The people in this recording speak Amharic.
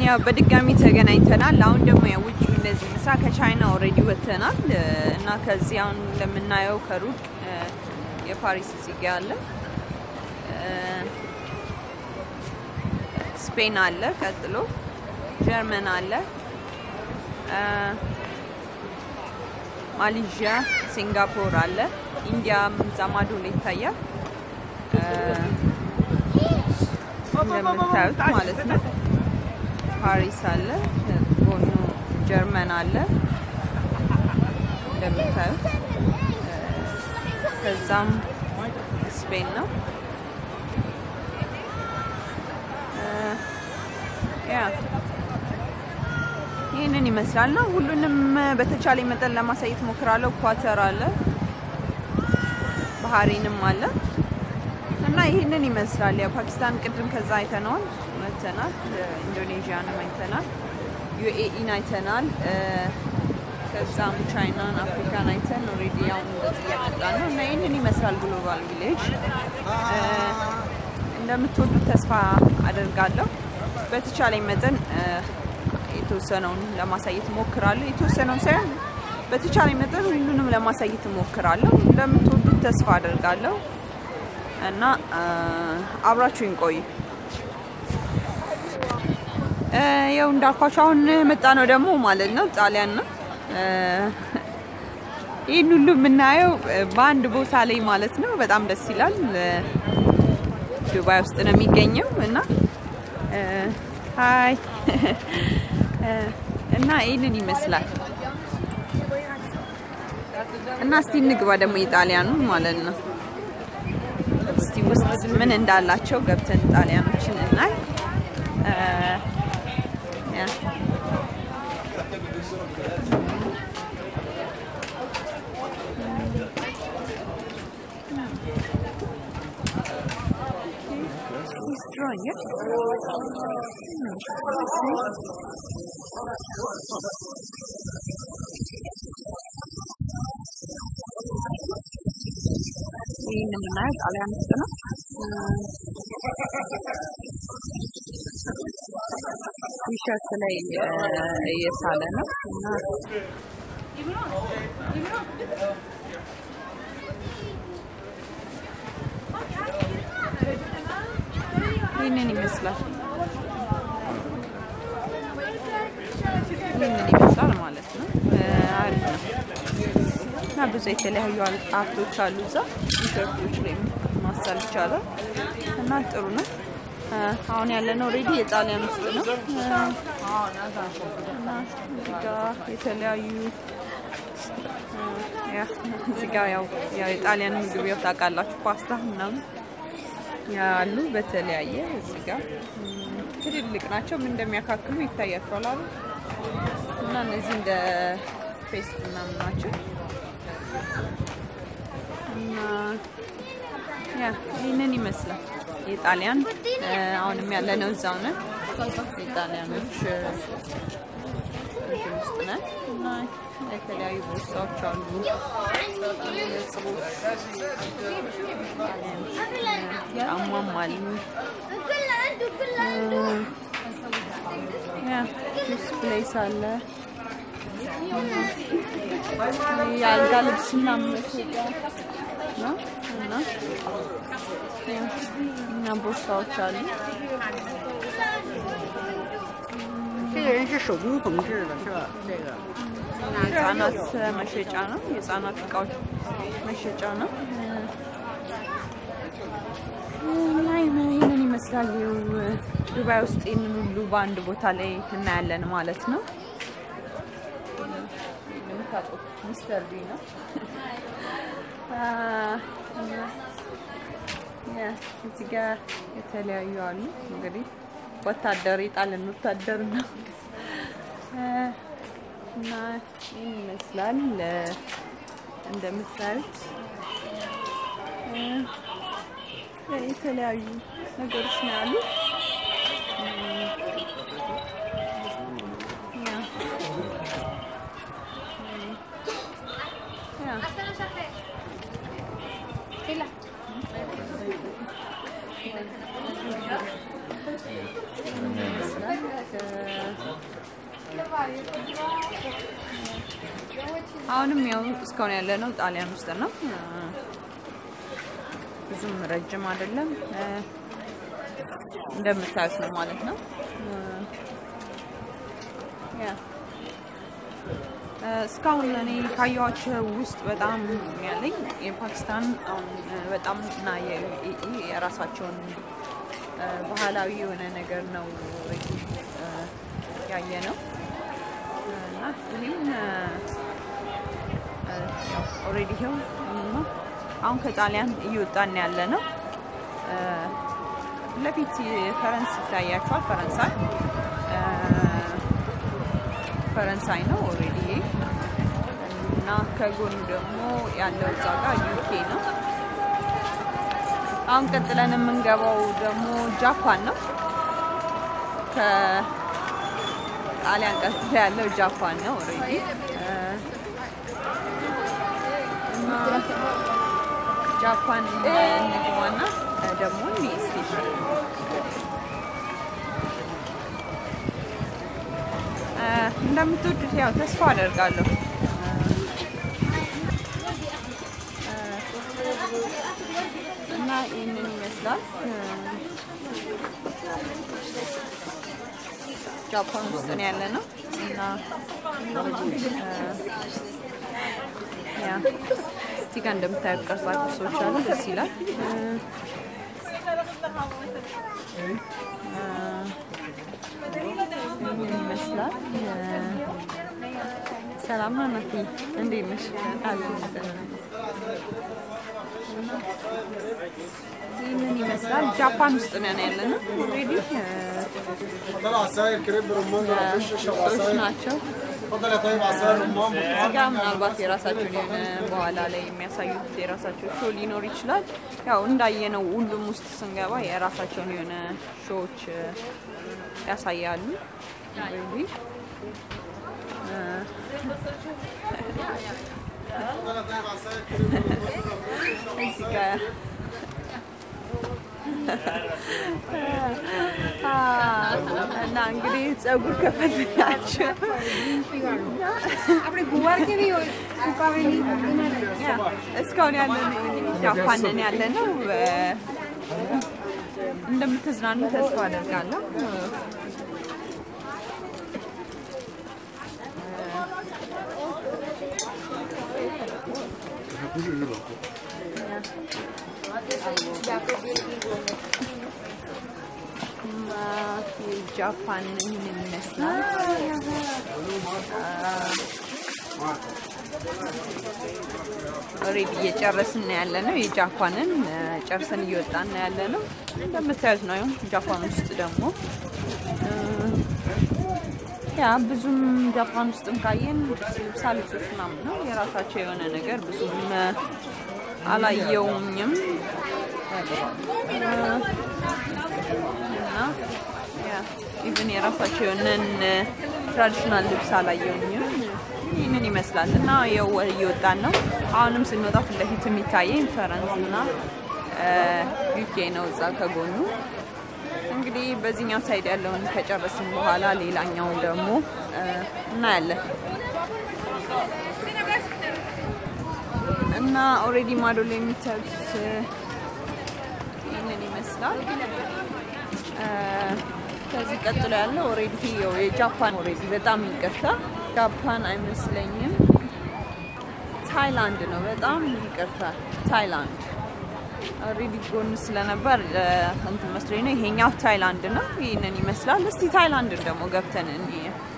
ያው በድጋሚ ተገናኝተናል። አሁን ደግሞ ያው ውጭ እንደዚህ ምሳ ከቻይና ኦልሬዲ ወጥተናል እና ከዚህ አሁን እንደምናየው ከሩቅ የፓሪስ እዚህ ጋ አለ፣ ስፔን አለ፣ ቀጥሎ ጀርመን አለ፣ ማሌዥያ፣ ሲንጋፖር አለ፣ ኢንዲያ እዛ ማዶ ላይ ይታያል እንደምታዩት ማለት ነው። ፓሪስ አለ፣ ጎኑ ጀርመን አለ እንደምታዩት። ከዛም ስፔን ነው። ያ ይህንን ይመስላል ነው። ሁሉንም በተቻለ መጠን ለማሳየት ሞክራለሁ። ኳተር አለ፣ ባህሬንም አለ እና ይህንን ይመስላል። ያው ፓኪስታን ቅድም ከዛ አይተነዋል አይተናል። ኢንዶኔዥያንም አይተናል። ዩኤኢን አይተናል። ከዛም ቻይናን፣ አፍሪካን አይተን ኦልሬዲ አሁን እንደዚህ እያመጣን ነው እና ይህንን ይመስላል ግሎባል ቪሌጅ። እንደምትወዱት ተስፋ አደርጋለሁ። በተቻለኝ መጠን የተወሰነውን ለማሳየት እሞክራለሁ። የተወሰነውን ሳይሆን በተቻለኝ መጠን ሁሉንም ለማሳየት እሞክራለሁ። እንደምትወዱት ተስፋ አደርጋለሁ እና አብራችሁኝ ቆዩ። ያው እንዳልኳቸው አሁን መጣ ነው ደግሞ ማለት ነው ጣሊያን ነው። ይህን ሁሉ የምናየው በአንድ ቦታ ላይ ማለት ነው። በጣም ደስ ይላል። ዱባይ ውስጥ ነው የሚገኘው እና ሀይ እና ይህንን ይመስላል እና እስቲ እንግባ ደግሞ የጣሊያኑ ማለት ነው። እስቲ ውስጥ ምን እንዳላቸው ገብተን ጣሊያኖችን እናይ። ይህን የምናየው ጣሊያን ውስጥ ነው። ቲሸርት ላይ እየሳለ ነው እና ይህንን ይመስላል። ይህንን ይመስላል ማለት ነው። አሪፍ ነው እና ብዙ የተለያዩ አርቶች አሉ እዛ ቲሸርቶች ላይ ማሳል ይቻላል እና ጥሩ ነው። አሁን ያለነው ኦልሬዲ የጣሊያን ውስጥ ነው እና እዚህ ጋ የተለያዩ እዚህ ጋ ያው የጣሊያን ምግብ ያው ታውቃላችሁ ፓስታ ምናምን ያሉ በተለያየ እዚህ ጋ ትልልቅ ናቸው። ምን እንደሚያካክሉ ይታያቸዋል አሉ እና እነዚህ እንደ ፔስት ምናምን ናቸው እና ያ ይህንን ይመስላል የጣሊያን አሁንም ያለነው እዛው ነን። የጣሊያኖች እንትን ውስጥ ነን እና የተለያዩ ቦርሳዎች አሉ፣ ጫማም አሉ። ጁስ ፕሌስ አለ። የአልጋ ልብስና መሸጫ ነው እና እና ቦርሳዎች አሉ። 这个人是手工缝制的，是吧？这个 የህፃናት መሸጫ ነው። የህፃናት እቃዎች መሸጫ ነው እና ይህንን ይመስላል። ይኸው ዱባይ ውስጥ ይህንን ሁሉ በአንድ ቦታ ላይ እናያለን ማለት ነው። እንደምታውቁት ሚስተር ቢ ነው። እዚህ ጋር የተለያዩ አሉ። እንግዲህ ወታደር የጣሊያን ወታደር ነው እና ይህን ይመስላል እንደምታዩት የተለያዩ ነገሮች ነው ያሉ። አሁንም ያው እስካሁን ያለ ነው ጣሊያን ውስጥ ነው። ብዙም ረጅም አይደለም እንደምታዩት ነው ማለት ነው። ያ እስካሁን እኔ ካየኋቸው ውስጥ በጣም ያለኝ የፓኪስታን አሁን በጣም እና የዩኤኢ የራሳቸውን ባህላዊ የሆነ ነገር ነው ያየ ነው እና ይህም ኦልሬዲ ይኸው አሁን ከጣሊያን እየወጣን ያለ ነው። ለፊት ፈረንስ ይታያቸዋል። ፈረንሳይ ፈረንሳይ ነው ኦልሬዲ እና ከጎኑ ደግሞ ያለው እዛ ጋር ዩኬ ነው። አሁን ቀጥለን የምንገባው ደግሞ ጃፓን ነው። ከጣሊያን ቀጥሎ ያለው ጃፓን ነው ኦልሬዲ እና ጃፓን እንግባና ደግሞ ስቴሽን እንደምትወዱት ያው ተስፋ አደርጋለሁ። እና ይህንን ይመስላል ጃፓን ውስጥ ነው ያለ ነው እና ያ እዚህ ጋር እንደምታዩት ቅርጻ ቅርጾች አሉ። ደስ ይላል። ምን ይመስላል? ሰላም ነው እናቴ፣ እንዴት ነሽ? ይህንን ይመስላል። ጃፓን ውስጥ ነን ያለ ነው። ኦልሬዲ ሰዎች ናቸው። እዚህ ጋር ምናልባት የራሳቸውን የሆነ በኋላ ላይ የሚያሳዩት የራሳቸው ሾው ሊኖር ይችላል። ያው እንዳየነው ሁሉም ውስጥ ስንገባ የራሳቸውን የሆነ ሾዎች ያሳያሉ። እዚህ ጋር እና እንግዲህ ፀጉር ከፈለጋችሁ እስካሁን ያለን ጃፓንን ያለ ነው። እንደምትዝናኑ ተስፋ አደርጋለሁ። ጃፓን ይህንን ይመስላል። ኦልሬዲ እየጨረስን ያለ ነው። የጃፓንን ጨርሰን እየወጣን ያለ ነው። እንደምታዩት ነው። ጃፓን ውስጥ ደግሞ ያ ብዙም ጃፓን ውስጥም ካየን ልብሳ ልብሶች ምናምን ነው የራሳቸው የሆነ ነገር ብዙም አላየውኝም እና ኢቭን የራሳቸው የሆነን ትራዲሽናል ልብስ አላየውኝም። ይህንን ይመስላል እና ያው እየወጣን ነው። አሁንም ስንወጣ ፊት ለፊት የሚታየኝ ፈረንስ እና ዩኬ ነው እዛ ከጎኑ። እንግዲህ በዚህኛው ሳይድ ያለውን ከጨረስን በኋላ ሌላኛውን ደግሞ እናያለን እና ኦልሬዲ ማዶ ላይ የሚታዩት ይህንን ይመስላል። ከዚህ ቀጥሎ ያለው ኦልሬዲ የጃፓን ኦልሬዲ በጣም ይቅርታ ጃፓን አይመስለኝም፣ ታይላንድ ነው። በጣም ይቅርታ ታይላንድ ኦልሬዲ ጎን ስለነበር እንትን መስሎኝ ነው። ይሄኛው ታይላንድ ነው። ይህንን ይመስላል። እስቲ ታይላንድን ደግሞ ገብተን እንይ።